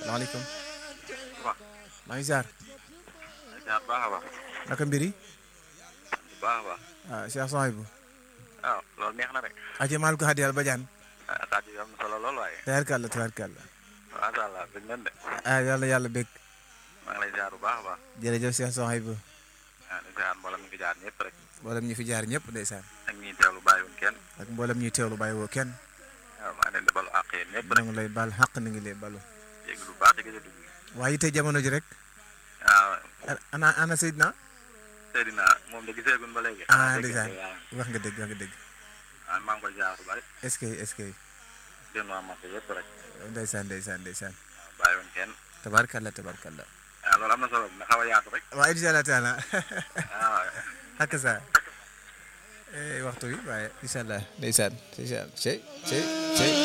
salaamaaleykum waaw. maa ngi ziar jaar baax a baax. naka mbir yi baax a baax. ah Cheikh Souhaïbou waaw loolu neex na rek. aje maal ko hadi yàlla badiane ah kàddu yi am na solo lool waaye. tabarkalla tabarkalla macha allah dëgg nañ de. ah yàlla yàlla bég maa ngi lay jaar bu baax a baax. jërëjëf Cheikh Souhaïbou ah di jaar mboolem mi ngi jaar ñëpp rek. mboolem ñi fi jaar ñëpp ndeysaan ak ñi teewlu bàyyiwuñ kenn. ak mboolem ñuy teewlu bàyyi woo kenn waaw maa ngi leen di balu àq yéen ñëpp ñu rek. ngi lay bal xaq ni ngi lay balu yéeg lu baax di gëj a dugg. waaye tey jamono ji rek waaw ana ana Seydina Seydina moom de gisee gun ba léegi. ah dégg ndeysaan nga wax nga dëgg wax nga dëgg ah maa ngi koy jaar bu bari. est-ce que est-ce que seen waa marché yëpp rek. ndeysaan ndeysaan ndeysaan waaw bàyyiwuñ kenn. tabarkalla tabarkalla ah loolu am na solo na xaw a yaatu rek. waaye incha allah taala waaw. ak sa waxtu bi waaye incha allah ndeysaan ndeysaan cey cey cey